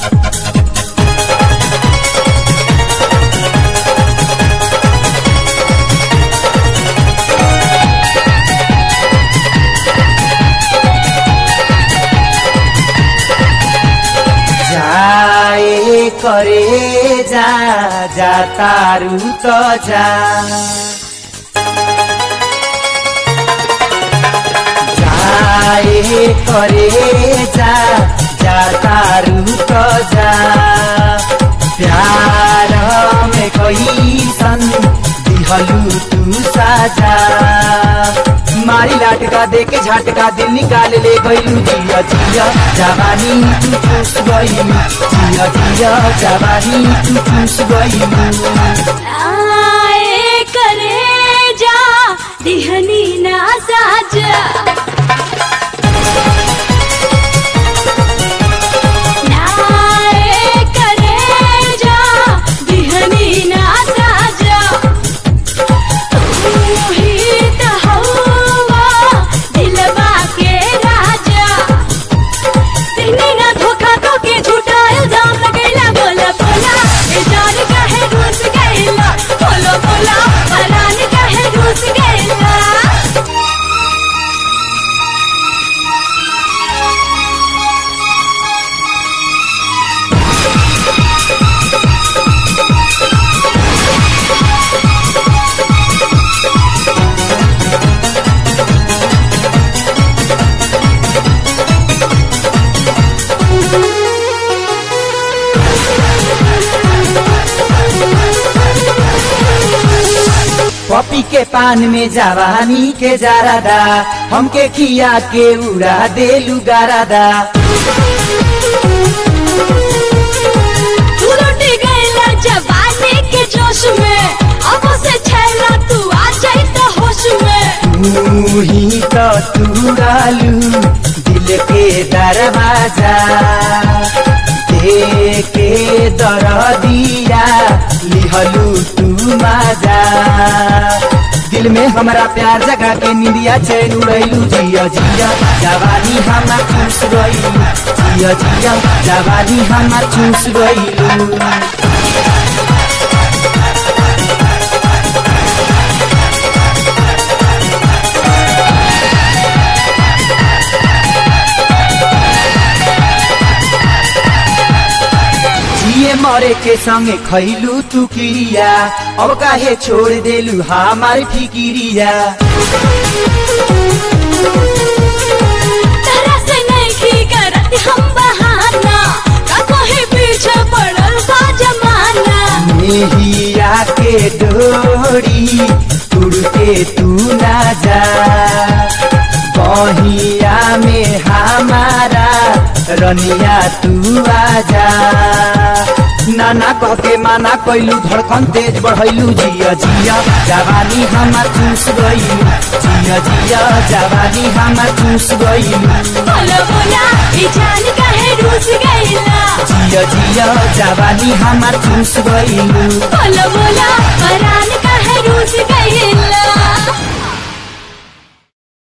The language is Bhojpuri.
जाए करे जा जा तारू त जा जाए करे जा जा तारू त जा प्यार में कैसन दिहलू तू साजा मारी लाटका दे के झटका दिल निकाल ले गईलू जिया जिया जवानी तू चूस गईलू जिया जिया जवानी तू चूस गईलू आए करे जा दिहनी ना साजा नाए करे जा दिहनी ना साजा तू ही त हवा दिलवा के राजा दिहनी ना धोखा तो के झूठा इल्जाम लगैला बोला बोला ए जान काहे रूस गैला बोलो बोला परान काहे रूस गैला पपी के पान में जवानी के जारादा हमके खिया के उड़ा देलू गारादा तू लुट गईला जवानी के जोश में अब से छैला तू आ जाई त होश में तू ही तो तुरालू दिल के दरवाजा दे के दर दिया लिहलू तू माजा दिल में हमरा प्यार जगा के निंदिया चैन उड़ैलू जिया जिया जवानी हमा चूस गईलू जिया जिया जवानी हमा चूस गईलू जिए मरे के संगे खैलू तू किरिया अब काहे छोड़ देलू हमार फिकिरिया तरह से नहीं करत हम बहाना का कोई पीछे पड़ल बा जमाना मेहिया के डोरी उड़ के तू ना जा बहिया में हमारा रनिया तू आजा नाना कह के माना कैलू धड़कन तेज बढ़ैलू जिया जिया जवानी हमार चूस गईलू जिया जिया जवानी हमार चूस गईलू बोलो बोला ई जान काहे रूस गईला जिया जिया जवानी हमार चूस गईलू बोलो बोला परान काहे रूस गईला